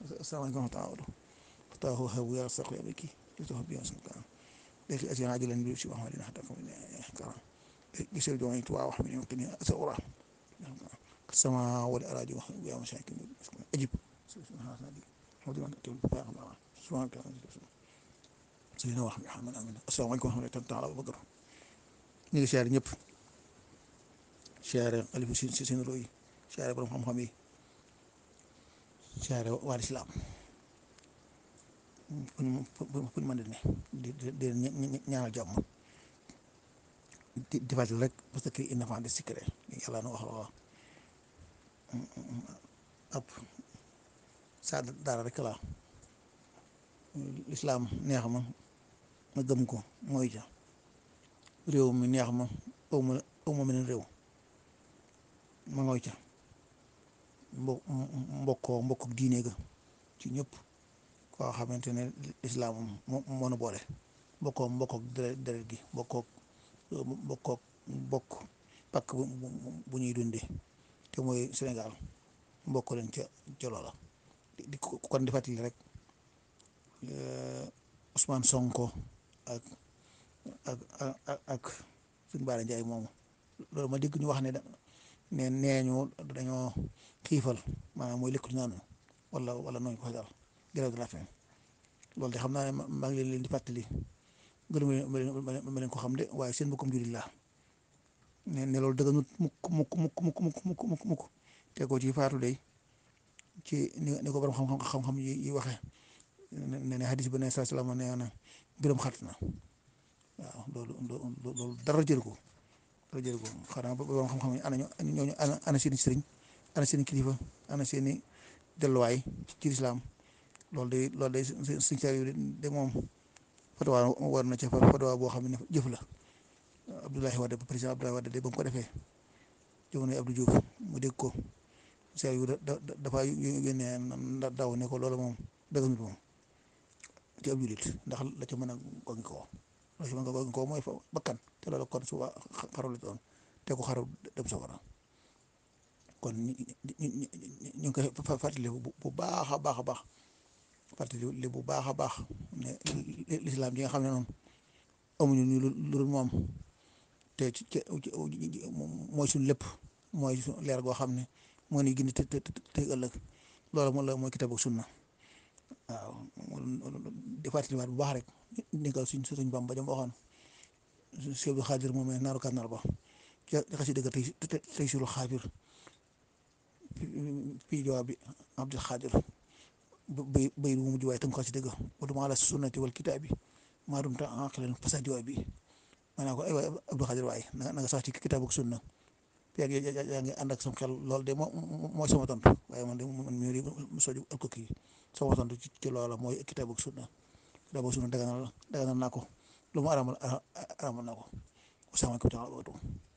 asalaamaaleykum wa rahmatulah fataahu habu ya saqli abiki yusuf bi askan leki asiyan ajilan bi si muhammadin hatta kam karam gisel do ni tuwa wax mi yumkini asawra sama wal araji wa ya masakin ajib subhanallah ودي أن تقول بقى الله سبحانك سيدنا ورحمة محمد آمين السلام عليكم ورحمة الله تعالى وبركاته ñu ngi siyaare ñëpp siyaare xalifa si si seen roy siyaare borom xam-xam yi siyaare waa lislaam fu ñu fu ñu mën di ne di di di ñaanal jàmm di di fàttali rek parce que inna fa de secret yàlla na wax la ab saa dara rek la lislaam neex ma ma gëm ko mooy ja réew mi neex ma aw ma aw ma meneen réew ma ngoy ca mbo mbokkoo mbokk diine ga ci ñëpp koo xamante ne lislaam moo moo nu boole mbokkoo mbokkook deret gi mbokkook mbokkook mbokk pakk bu ñuy dundee te mooy Sénégal mbokk leen ca ca loola di kon di fàttali rek Ousmane Sonko ak ak ak ak suñu Bara Ndiaye moomu loolu ma dégg ñu wax ne ne nee ñu dañoo xiifal maanaam mooy lekk naanu wala wala nooñu ko daal grève de la faim loolu de xam naa ne maa ngi leen di fàttali gënu ma leen ko xam de waaye seen mbokkum jullit laa ne ne loolu dëgganut mukk mukk mukk mukk mukk mukk mukk mukk te ko ci faatu day ci ni ni ko borom xam-xam xam-xam yi yi waxee ne ne hadis ba ne saa salaam nee na mbiram xat na waaw loolu loolu dara jël ko dara jël ko xanaa borom xam-xam yi ana ñooñu ana ana seeni sëriñ ana seeni kilifa ana seeni delluwaay ci lislaam loolu day loolu day suñ saa yu de moom fatwa war na ca fatwa boo xam ne jëf la Abdoulaye Wade président Abdoulaye Wade de ba mu ko defee jamono Abdou Diouf mu dégg ko saa yu da dafa yónnee daw ne ko loolu moom dëgg moom ci ab julit ndax la ca mën a gogi koo la ca mën a gogi koo mooy fa bakkan te loolu kon suba xaru la doon te ko xaru dem safara kon ñu ngi koy fàttali bu baax a baax a baax fàttali bu baax a baax ne lislaam ji nga xam ne noonu amuñu ñu lu dul moom te ci mooy suñu lépp mooy leer goo xam ne moo ni gindi te te te ëllëg loolu moom la mooy kitaab ak sunna waaw di fàttaliwaat bu baax rek ni nga suñ suñ Bamba jam waxoon Cheikh Abdou Khadir moom naaru kànnaar ba ca xasi dëgg tey tey sulu xaabir fii jawaab bi Abdul Khadir bay bay bu mujj waaye tënk xasi dëgg wa duma ala sunnati wal kitaabi maa dum ta aqilan fasa jawaab bi maanaam ko ay waay Abdou Khadir waaye na nga sax ci kitaab ak sunna yaa ngi yaa ngi ànd ak sam xel loolu de moo mooy sama tontu waaye man de man mii di soju al ko kii sama tontu ci ci loola mooy kitaab ak sunna kitaab ak sunna daganal daganal naa ko lu mu aramal aramal naa ko wasalaamaaleykum wa rahmatulah